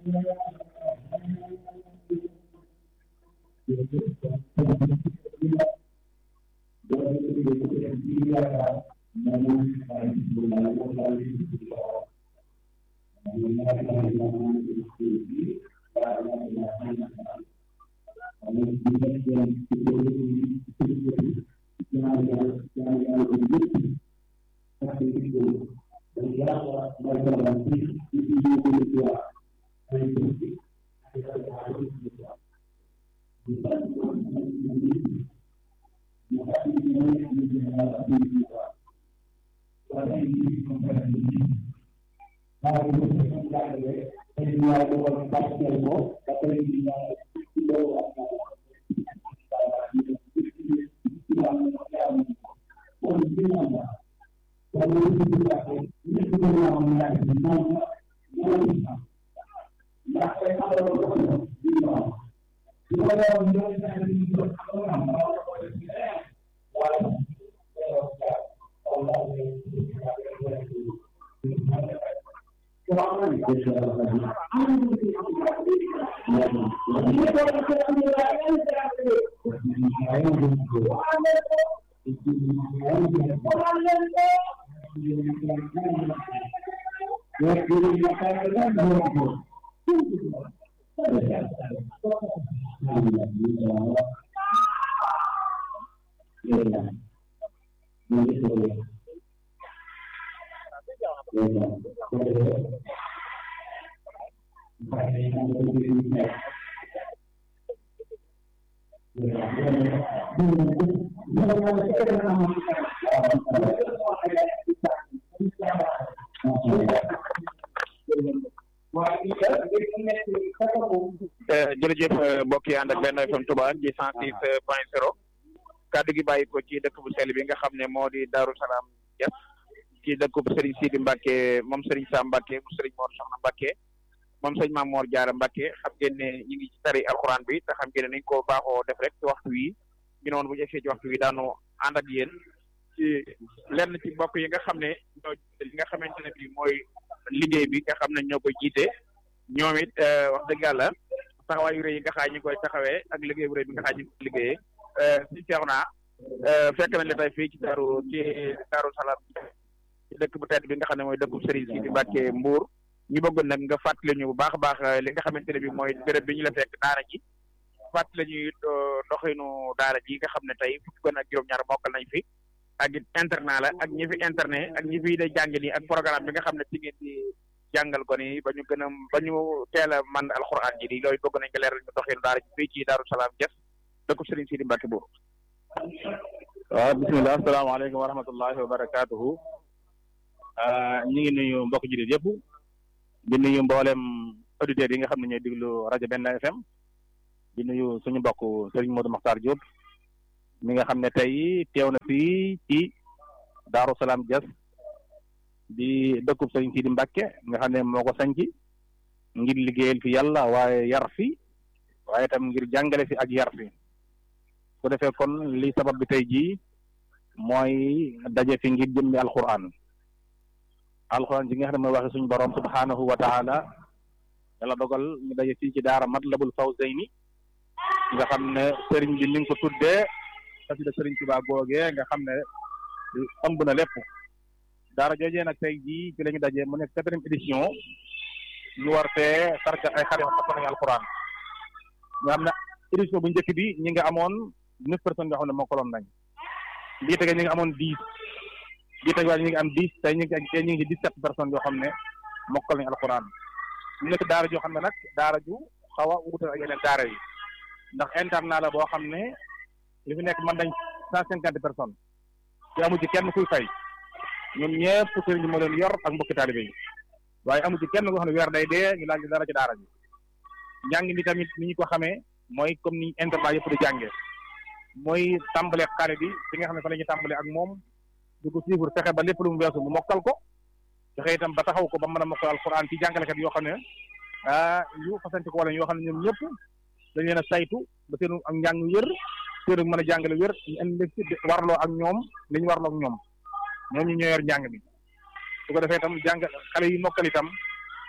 jërëjëf mbokk yi ànd ak benn FM Touba ci cent six point zéro kàddu gi bàyyi ko ci dëkk bu sell bi nga xam ne moo di Daaru Salaam Dias ci dëkk bu Serigne Sidi Mbacke moom Serigne Sam Mbacke mu Serigne Mor Soxna Mbacke moom sëñ Maam Mor Jaara Mbacke xam ngeen ne ñu ngi ci tari alxuraan bi te xam ngeen ne nañ ko baaxoo def rek ci waxtu wi ñu noonu bu ñu egsee ci waxtu wi daanu ànd ak yéen ci lenn ci mbokk yi nga xam ne ñoo li nga xamante ne bi mooy liggéey bi nga xam ne ñoo koy jiite ñoom it wax dëgg yàlla taxawaay yu rëy yi nga xaaj ñu koy taxawee ak liggéey bu rëy bi nga xaaj ñu koy liggéeyee si seex naa fekk nañ la tey fii ci daaru ci daaru salaam ci dëkk bu tedd bi nga xam ne mooy dëkku Serigne Sidi Mbacke Mbour ñu bëggoon nag nga fàttali ñu bu baax a baax li nga xamante ne bi mooy béréb bi ñu la fekk daara ji fàttali ñuy doxinu daara ji nga xam ne tey fukki kon ak juróom-ñaar mokkal nañ fi ak it internat la ak ñi fi internet ak ñi fi day jàng nii ak programme bi nga xam ne ci ngeen di jàngal ko ni ba ñu gën a ba ñu teel a man alxuraan ji di loolu bëgg nañ ko leeral ñu doxinu daara ji fii ci Daaru Salaam Dias dëkku Serigne Sidi Mbacke Mbour waaw bisimilah asalaamaaleykum wa rahmatullahi wa barakaatuhu ñu ngi nuyu mbokk jullit yëpp di nuyu mboolem auditeurs yi nga xam ne ñooy diglu rajo Benn FM di nuyu suñu mbokk Serigne Modou Makhtar Diop mi nga xam ne tey teew na fii ci Daaru Salaam Dias di dëkkub Serigne Sidi Mbacke nga xam ne moo ko sanc ngir liggéeyal fi yàlla waaye yar fi waaye tam ngir jàngale fi ak yar fi su defee kon li sabab bi tey jii mooy daje fi ngir jëmmi alquran alquran ji nga xam ne mooy waxe suñu borom subhanahu wa taala yàlla dogal ñu daje fii ci daara matlabul fawzayni nga xam ne sëriñ bi ni nga ko tuddee xasida sëriñ Tuubaa googee nga xam ne ëmb na lépp daara joojee nag tey jii ci la ñu daje mu nekk quatrième édition ñu war fee sarka ay xarit xam nañu alquran nga xam ne édition bu njëkk bi ñi nga amoon neuf personnes yoo xam ne mokkaloon nañ bii tege ñi nga amoon dix bii tege waaye ñi ngi am dix tey ñu ngi tey ñu ngi dix-sept personnes yoo xam ne mokkal nañu alquran ñu nekk daara joo xam ne nag daara ju xaw a wuute ak yeneen daara yi ndax internat la boo xam ne li fi nekk mën nañ cent cinquante personnes te amu ci kenn kuy fay ñoom ñëpp sëriñ bi moo leen yor ak mbokki taalibe yi waaye amu ci kenn koo xam ne weer day dee ñu laaj dara ci daara ji njàng mi tamit ni ñu ko xamee mooy comme ni internat yëpp di jànge mooy tàmbale xale bi fi nga xam ne fa la ñuy tàmbale ak moom di ko suivre fexe ba lépp lu mu weesu mu mokkal ko fexe itam ba taxaw ko ba mën a mokkal alquran ci jàngalekat yoo xam ne ah yu fasante ko wala yoo xam ne ñoom ñëpp dañ leen a saytu ba seenu ak njàng wér seenu mën a jàngale wér ñu indi warloo ak ñoom li ñu warloo ak ñoom ñoom ñu ñoo yor njàng bi su ko defee itam jàng xale yi mokkal itam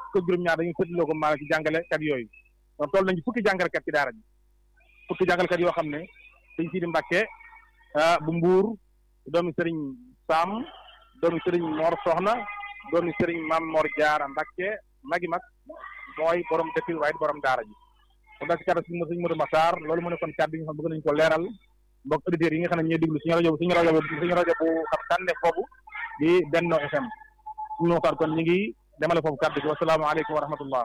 fukk juróom-ñaar dañuy séddaloo ko maanaam ci jàngalekat yooyu donc toll nañu fukki jàngalekat ci daara ji fukki jàngalekat yoo xam ne sëñ Sidi Mbàkke bu Mbuur doomi sëriñ Sam doomi sëriñ Mor Soxna doomi sëriñ Mam Mor Jaara Mbàkke magi mag mooy borom dëkk bi waaye borom daara ji kon daal ci kàddu si sëñ Modou Massar loolu mu ne kon kàddu yi nga xam bëgg nañu ko leeral mbokk auditeurs yi nga xam ne ñooy déglu suñu rajo suñu rajo suñu rajo bu xam tànne foofu di Benno FM suñu Massar kon ñu ngi demale foofu kàddu gi wasalaamaaleykum wa rahmatullah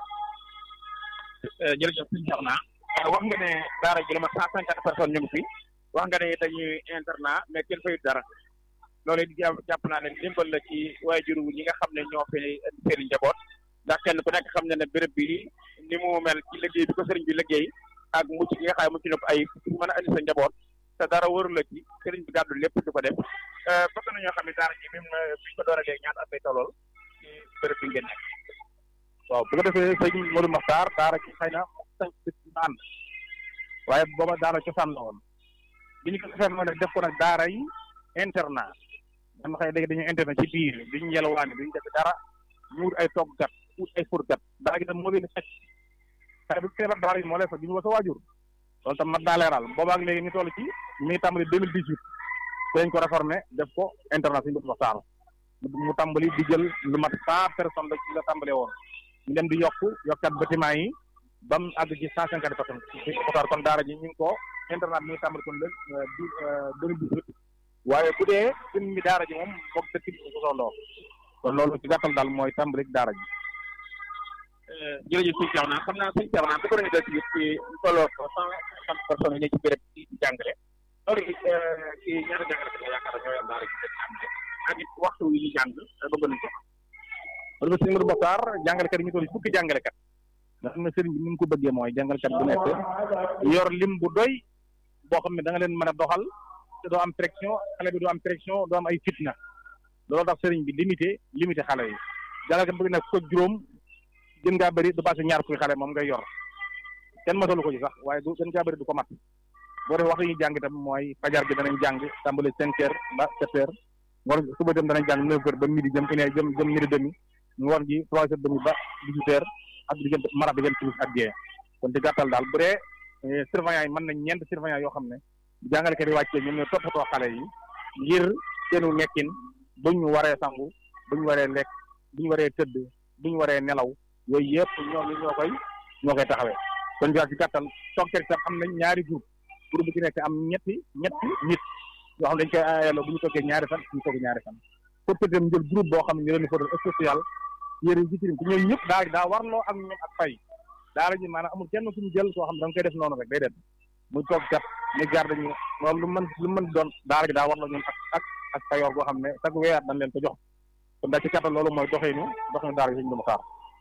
jërëjëf suñu soxna wax nga ne daara ji la ma cent cinquante personnes ñu ngi fi wax nga ne dañuy internat mais kenn fayut dara loolu it jàpp naa ne dimbal la ci waajur ñi nga xam ne ñoo fi seen i njaboot ndax kenn ku nekk xam ne ne béréb bi ni mu mel ci liggéey bi ko sëriñ bi liggéey ak mucc gi nga xam ne mucc na ko ay mën a andi sa njaboot te dara waru la ci sëriñ bi gàddu lépp di ko def bëgg nañoo xam ne daara ji bi mu bi ñu ko door a léegi ñaata at lay tollool ci béréb bi ngeen nekk waaw bu ko defee sëñ Modou Makhtar daara ci xëy na sañ naan waaye booba daara cosaan la woon bi ñu ko defee mooy nag def ko nag daara yi internat dama xëy léegi dañuy internat ci biir duñu yelwaani duñu def dara ñu wut ay toggkat wut ay furkat daara gi tam moo leen fekk xëy bu feebar daara yi moo lay fa duñu wa sa waajur loolu tam mat naa leeral boobaak léegi ñu toll ci mi ngi tàmbali deux mille dix huit ci lañ ko réformé def ko internat suñu Modou Makhtar mu tàmbali di jël lu mat cent personnes la ci la tàmbalee woon ñu dem di yokk yokkat bâtiment yi ba mu àgg ci cent cinquante personnes suñu Makhtar kon daara ji ñu ngi ko internat bi ñu tàmbali kon le deux mille dix huit waaye bu dee suñ mi daara ji moom boog dëkk bi ko soxloo kon loolu ci gàttal daal mooy tàmbali daara ji jërëjëf suñu Cheikh naa xam naa suñu Cheikh naa bu ko doon def ci ci tolloo cent cinquante personnes yi ne ci béréb ci jàngale loolu it ci ñaata jàngale ko yaakaar ñooy am daara ji jàngale ak it waxtu yi ñu jàng bëgg nañ ko parce que sëñ Modou Makhtar jàngalekat yi ñu toll fukki jàngalekat nga xam ne sëriñ bi ni mu ko bëggee mooy jàngalekat bu nekk yor lim bu doy boo xam ne da nga leen mën a doxal te doo am pression xale bi doo am pression doo am ay fitna loolu tax sëriñ bi limité limité xale yi jàngalekat bëgg nag fukk ak juróom gën ngaa bëri du passé ñaar fukki xale moom ngay yor kenn matalu ko ci sax waaye du gën ngaa bëri du ko mat boo defee waxtu yi ñuy jàng itam mooy fajar gi danañ jàng tàmbali cinq heures ba sept heures ngoon suba dem danañ jàng neuf heures ba midi jëm une jëm jëm midi demi ngoon gi trois heures demi ba dix-huit heures ak diggante mara diggante timis ak gée kon ci gàttal daal bu dee surveillant yi mën nañ ñeent surveillant yoo xam ne jàngalekat yi wàccee ñoom ñooy toppatoo xale yi ngir seenu nekkin bu ñu waree sangu bu ñu waree lekk bu ñu waree tëdd bu ñu waree nelaw yooyu yëpp ñoom ñoo koy ñoo koy taxawee kon daal ci gàttal toogkat sax am nañ ñaari groupe groupe bu ci nekk am ñetti ñetti nit yoo xam dañ koy aayaloo bu ñu toogee ñaari fan ñu toogee ñaari fan pour que dem jël groupe boo xam ne ñu leen di photo spécial yére yi ci tirim te ñooñu ñëpp daa daa warloo ak ñoom ak fay daara ji maanaam amul kenn ku ñu jël koo xam ne da nga koy def noonu rek day dem muy toog kat muy garde ñu moom lu mën lu mën doon daara ji daa warloo ñoom ak ak ak fayoor boo xam ne chaque weer dañ leen ko jox kon daal ci gàttal loolu mooy doxinu doxinu daara ji suñu dama xaar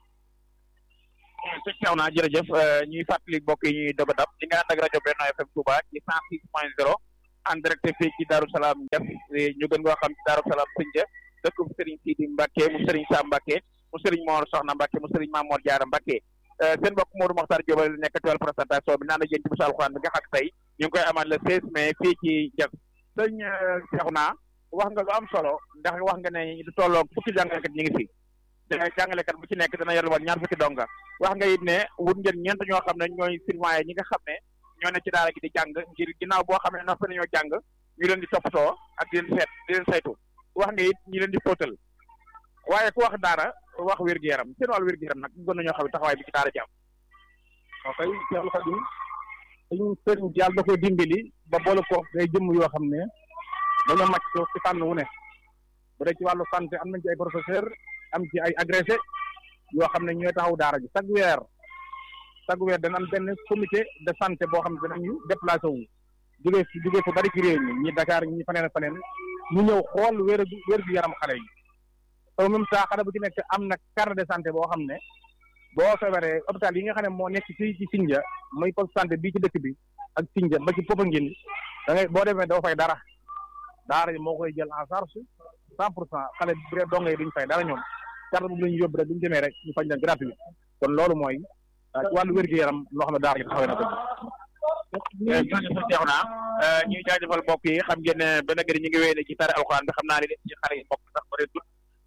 sëñ Cheikh naa jërëjëf ñuy fàttali mbokk yi ñuy doog a dab di nga ànd ak rajo Benno FM Touba ci cent six point zéro en direct fii ci Darou Salaam Dias ñu gën koo xam ci Darou Salaam Sënja dëkkub Serigne Sidi Mbacke mu Serigne Sam Mbacke mu Serigne Mor Soxna Mbacke mu Serigne Mamour Diarra Mbacke seen mbokk Modou Mokhtar Diop la nekk ci wàllu présentation bi naan la jën ci bisu alxuraan bi nga xam tey ñu ngi koy amal le 16 mai fii ci Dias sëñ Cheikh naa wax nga lu am solo ndax wax nga ne du tolloo fukki jàngalekat ñu ngi fi te jàngalekat bu ci nekk dana yor woon ñaar fukki donga wax nga it ne wut ngeen ñeent ñoo xam ne ñooy surveillant ñi nga xam ne ñoo ne ci daara gi di jàng ngir ginnaaw boo xam ne noppi nañoo jàng ñu leen di toppatoo ak di leen seet di leen saytu wax nga it ñu leen di fóotal waaye ku wax daara wax wér-gu-yaram seen wàllu wér-gu-yaram nag gën nañoo xam taxawaay bi ci daara ji am waaw kay Cheikh Khadim suñu sëriñ yàlla da koy dimbali ba boole ko day jëmm yoo xam ne dañoo màcc ci fànn wu ne bu dee ci wàllu santé am nañ ci ay professeur am ci ay agrégé yoo xam ne ñooy taxaw daara ji chaque weer chaque weer dana am benn comité de santé boo xam ne danañu déplacé wu jógee fi jógee fu bari ci réew mi ñi Dakar ñi faneen faneen ñu ñëw xool wér wér gu yaram xale yi au même temps xale bu ci nekk am na carte de santé boo xam ne boo feebaree hôpital yi nga xam ne moo nekk fii ci Sindia muy poste santé bii ci dëkk bi ak Sindia ba ci Popenguine da ngay boo demee doo fay dara daara ji moo koy jël en charge cent pour cent xale bu dee dongo yi duñ fay dara ñoom carte boobu la ñu yóbbu rek duñ demee rek ñu faj leen gratuit kon loolu mooy ci wàllu wér-gu-yaram loo xam ne daara ji taxawee na ko jërëjëf Cheikh naa ñuy jaajëfal mbokk yi xam ngeen ne benn gëri ñu ngi wéy ne ci tari alxuraan bi xam naa ne ci xale yi mbokk sax bëri tut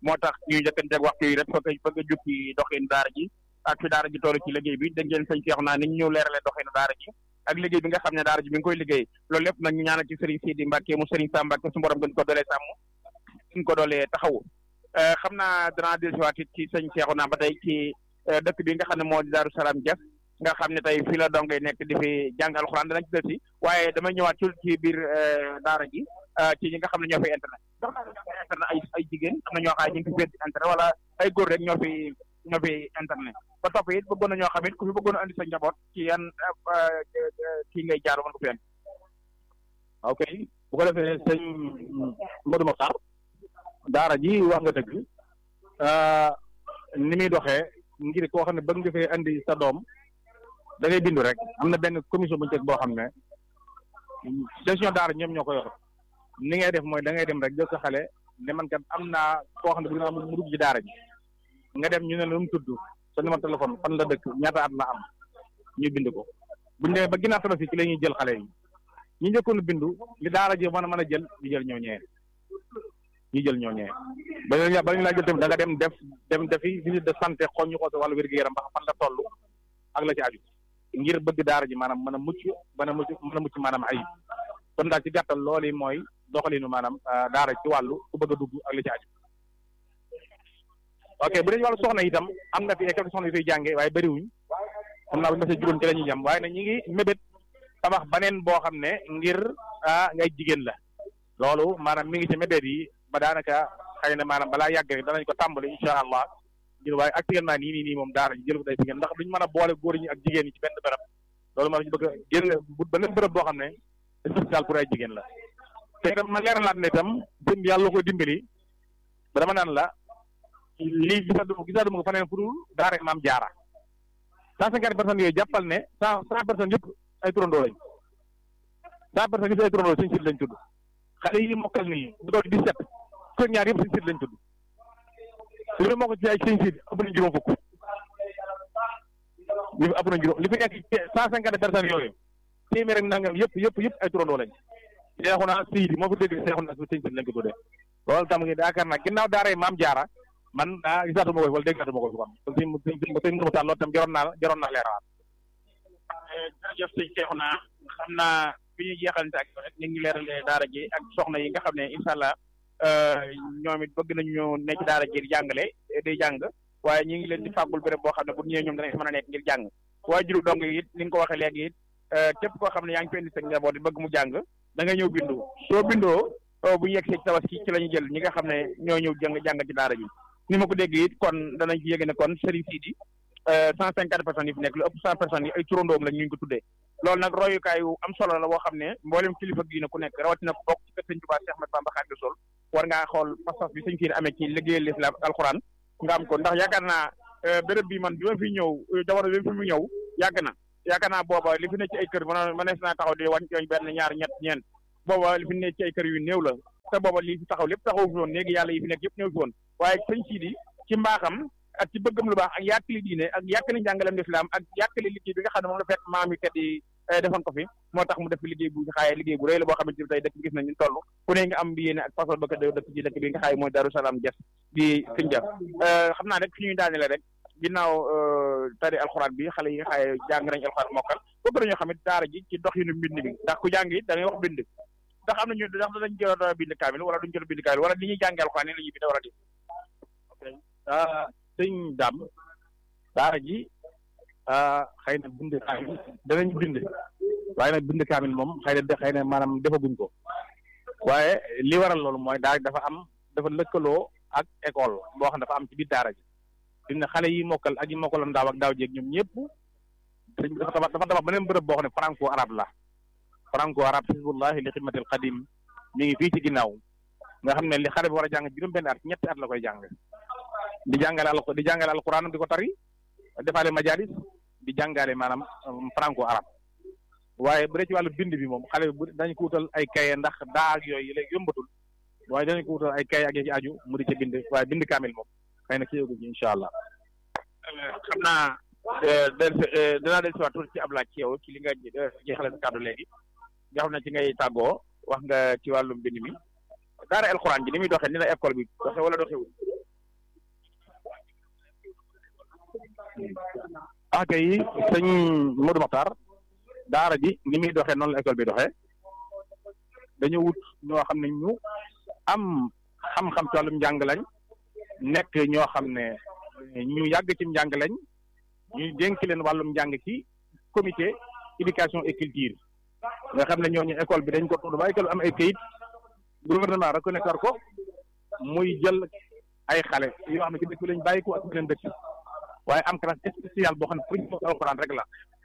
moo tax ñuy njëkkanteeg waxtu yi rek bëgg bëgg a jukki doxinu daara ji ak fi daara ji toll ci liggéey bi dégg ngeen sëñ Cheikh naa ni ñu ñëw leerale doxinu daara ji ak liggéey bi nga xam ne daara ji mi ngi koy liggéey loolu lépp nag ñu ñaanal ci Serigne Sidi Mbacke mu Serigne Sam Mbacke su borom gën ko doolee sàmm gën ko doolee taxawu xam naa danaa dellusiwaat it ci sëñ Cheikh naa ba tey ci dëkk bi nga xam ne moo di Daaru Salaam Dias nga xam ne tey fii la dongay nekk di fi jàng alxuraan danañ ci del si waaye damay ñëwaat ci ci biir daara ji ci ñi nga xam ne ñoo fi internet ndax internet ay ay jigéen am na ñoo xam ne ñu ngi fi féet internet wala ay góor rek ñoo fi ñoo fi internet ba topp it bëggoon na ñoo xam it ku fi bëggoon a andi sa njaboot ci yan kii ngay jaar mën ko fi andi ok bu ko defee sëñ Modou Mokhtar daara ji wax nga dëgg ni muy doxee ngir koo xam ne bëgg nga fee andi sa doom da ngay bindu rek am na benn commission bu ñu teg boo xam ne gestion daara ñoom ñoo ko yor ni ngay def mooy da ngay dem rek jël sa xale ne man kat am naa koo xam ne bëgg naa mu dugg ci daara ji nga dem ñu ne la mu tudd sa numéro téléphone fan la dëkk ñaata at la am ñu bind ko buñu demee ba ginnaaw tabaski ci la ñuy jël xale yi ñu njëkkoon bindu li daara ji mën a mën a jël ñu jël ñoo ñëwee ñu jël ñoo ñëwee ba ñu ba ñu laa jël tamit da nga dem def dem defi visite de santé xool ñu xool sa wàllu wér-gu-yaram ba fan la toll ak la ci aju ngir bëgg daara ji maanaam mën a mucc mën a mucc mën a mucc maanaam ayib kon daal ci gàttal loolu yi mooy doxalinu maanaam daara ci wàllu ku bëgg a dugg ak la ci aju ok bu dee wàllu soxna itam am na fi ay quelques soxna yu fiy jànge waaye bëriwuñ xam naa bu ñu defee juróom ci la ñuy jam waaye nag ñi ngi mébét tabax baneen boo xam ne ngir ah ngay jigéen la loolu maanaam mi ngi ci mébét yi ba daanaka xëy na maanaam balaa yàgg rek danañ ko tàmbali incha allah ngir waaye actuellement nii nii nii moom daara ji jël ko day jigéen ndax duñ mën a boole góor ñi ak jigéen ñi ci benn bërëb loolu moo tax ñu bëgg a génn beneen bërëb boo xam ne spécial pour ay jigéen la te itam ma leeralaat ne itam sëñ bi yàlla ko dimbali ba dama naan la lii gisatu gisatuma ko faneen fu dul daara maam jaara cent cinquante personnes yooyu jàppal ne cent cent personnes yëpp ay turandoo lañ cent personnes yëpp ay turandoo suñu sit lañ tudd xale yi mokkal nii bu doon dix-sept kër ñaar yëpp suñu sit lañ tudd li moo ko ci ay sëñ sit ëpp nañ juróom fukk li fi ëpp nañ juróom li fi nekk cent cinquante personnes yooyu téeméer ak nangam yëpp yëpp yëpp ay turandoo lañ seexu naa siidi moo fi dégg seexu naa sëñ sit lañ ko tuddee loolu tam ngi yaakaar naa ginnaaw daara maam jaara man ah gisaatuma ko wala déggaatuma ko fi kon kon sëñ sëñ Modou Mokhtar loolu tam jaroon naa jaroon naa leeraat jërëjëf sëñ Cheikhouna xam naa fi ñuy jeexalante ak rek ñu ngi leeralee daara ji ak soxna yi nga xam ne incha allah ñoom it bëgg nañu ne ci daara ji di jàngale di jàng waaye ñu ngi leen di fàggul béréb boo xam ne bu ñëwee ñoom danañ mën a nekk ngir jàng waaye juru dong it ni nga ko waxee léegi it képp koo xam ne yaa ngi fi indi sa njaboot di bëgg mu jàng da nga ñëw bindu soo bindoo bu ñu yegsee ci tabaski ci la ñu jël ñi nga xam ne ñoo ñëw jàng jàng ci daara ji ni ma ko dégg it kon danañ ci yëg ne kon Serigne Sidi cent cinquante personnes yi fi nekk lu ëpp cent personnes yi ay turandoom la ñu ko tuddee loolu nag royukaay yu am solo la boo xam ne mboolem kilifa diine ku nekk rawatina ko bokk ci kër Sëñ Tuubaa Cheikh Ahmadou Bamba Xaadimu Rasuul war ngaa xool pas-pas bi sëñ Sidi amee ci liggéeyal lislaam ak alxuraan nga am ko ndax yaakaar naa béréb bi man bi ma fi ñëw jamono bi ma fi mu ñëw yàgg na yaakaar naa booba li fi ne ci ay kër man mënees naa taxaw di wàññi cooñ benn ñaar ñett ñeent booba li fi ne ci ay kër yu néew la te booba lii fi taxaw lépp taxaw fi woon léegi yàlla yi fi nekk yëpp ñëw fi woon waaye sëñ Sidi ci mbaaxam ak ci bëggam lu baax ak yàkkali diine ak yàkkali njàngalem lislaam ak yàkkali liggéey bi nga xam ne moom la fekk maam yi kat yi defoon ko fi moo tax mu def liggéey bu xaaye liggéey bu rëy la boo xamante ni tey dëkk gis nañ ñu toll ku ne nga am bi yéene ak passeport ba ko dëkk ci dëkk bi nga xaaye mooy Darou Salaam Dias di Sindia xam naa rek fi ñuy daanele rek ginnaaw tari alxuraan bi xale yi nga xaaye jàng nañ alxuraan mokkal bëgg nañoo xam it daara ji ci dox yu nu mbind bi ndax ku jàng it da ngay wax bind ndax am nañu ndax danañ jot a bind kaamil wala duñ jot a bind kaamil wala ni ñuy jàngee alxuraan ni la ñuy bind war a di sëñ Dam daara ji xëy na bind kaamil danañ bind waaye nag bind kaamil moom xëy na xëy na maanaam defaguñ ko waaye li waral loolu mooy daara dafa am dafa lëkkaloo ak école boo xam dafa am ci biir daara ji fi ne xale yi mokkal ak yi mokkaloon daaw ak daaw jéeg ñoom ñëpp sëñ bi dafa tabax dafa tabax beneen bërëb boo xam ne franco arabe la franco arabe xisbullahi li xidmatil qadim mi ngi fii ci ginnaaw nga xam ne li xale bi war a jàng juróom benn at ñetti at la koy jàng di jàngale al di jàngale alquran di ko tari defaale majalis di jàngale maanaam franco arabe waaye bu dee ci wàllu bind bi moom xale bi dañ ko wutal ay kaye ndax daa ak yooyu léegi yombatul waaye dañ ko wutal ay kaye ak ci aju mu di ca bind waaye bind kaamil moom xëy na ci yëgu ci incha allah. xam naa dinaa del siwaat tuuti ci ab laaj ci yow ci li nga jeexale sa kàddu léegi nga xam ne ci ngay tàggoo wax nga ci wàllum bind mi daara alxuraan ji ni muy doxee ni la école bi doxee wala doxewul ah kay sëñ Modou Makhtar daara ji ni muy doxee noonu la école bi doxee dañu wut ñoo xam ne ñu am xam-xam ci wàllum njàng lañ nekk ñoo xam ne ñu yàgg ci njàng lañ ñuy dénk leen wàllum njàng ci comité éducation et culture nga xam ne ñooñu école bi dañ ko tudd ba école bi am ay kayit gouvernement reconnaître ko muy jël ay xale yoo xam ne ci dëkk bi lañ bàyyi ko ak beneen dëkk waaye am classe spéciale boo xam ne pour ñu moom alxuraan rek la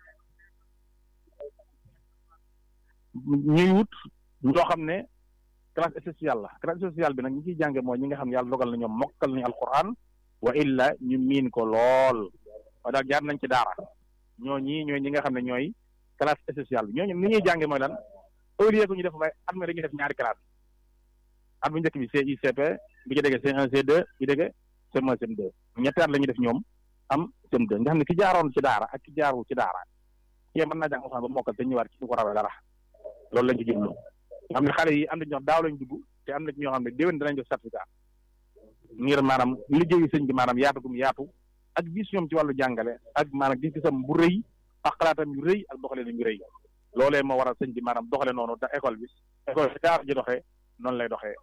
ñuy wut ñoo xam ne classe spéciale la classe spéciale bi nag ñi ciy jànge mooy ñi nga xam ne yàlla dogal na ñoom mokkal nañu alxuraan wa illa ñu miin ko lool waaye daal jaar nañ ci daara ñoo ñii ñooy ñi nga xam ne ñooy classe spéciale bi ñooñu ni ñuy jànge mooy lan au lieu que ñu def waaye at mi dañuy def ñaari classe at bu njëkk bi CICP bi ci déggee C1 C2 bi déggee CM1 CM2 ñetti at la ñuy def ñoom am CM2 nga xam ne ki jaaroon ci daara ak ki jaarul ci daara kii mën naa jàng alxuraan ba mokkal te ñëwaat ci du ko rawee dara loolu lañ ci jublu nga xam ne xale yi am na ñoo daaw lañ dugg te am na ñoo xam ne déwén danañ def certificat ngir maanaam liggéeyu sëñ bi maanaam yaatu gum yaatu ak vision ci wàllu jàngale ak maanaam gis-gisam bu rëy ak xalaatam yu rëy ak doxalee yu rëy loolee moo waral sëñ bi maanaam doxale noonu te école bi école bi daara ji doxee noonu lay doxee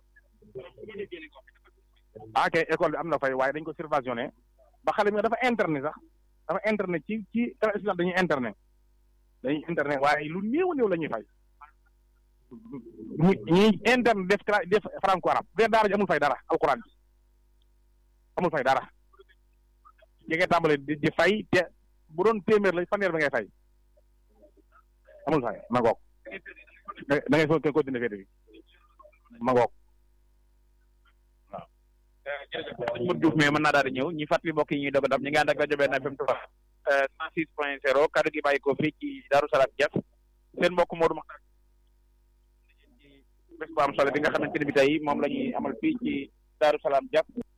ah kay école bi am na fay waaye dañ ko subventionné ba xale bi dafa internet sax dafa internet ci ci classe dañuy internet dañuy internet waaye lu néew néew la ñuy fay ñu ñuy interne def cla def franco arabe bu dee daara ji amul fay dara alquran bi amul fay dara yi ngay tàmbale di di fay te bu doon téeméer la fanweer ba ngay fay amul fay ma ngoog da ngay foog continuer féete bi ma ngoog waaw sëñ Modou Diouf mais mën naa daal di ñëw ñi fàttali mbokk yi ñuy doog a dab ñi ngi ànd ak rajo benn FM Touba cent six point zéro kaddu gi bàyyi ko fii ci Daaru Salaam Diass seen mbokk Modou Makhtar bés bu am solo bi nga xamante ne bi tey moom la ñuy amal fii ci Daaru Salaam Diass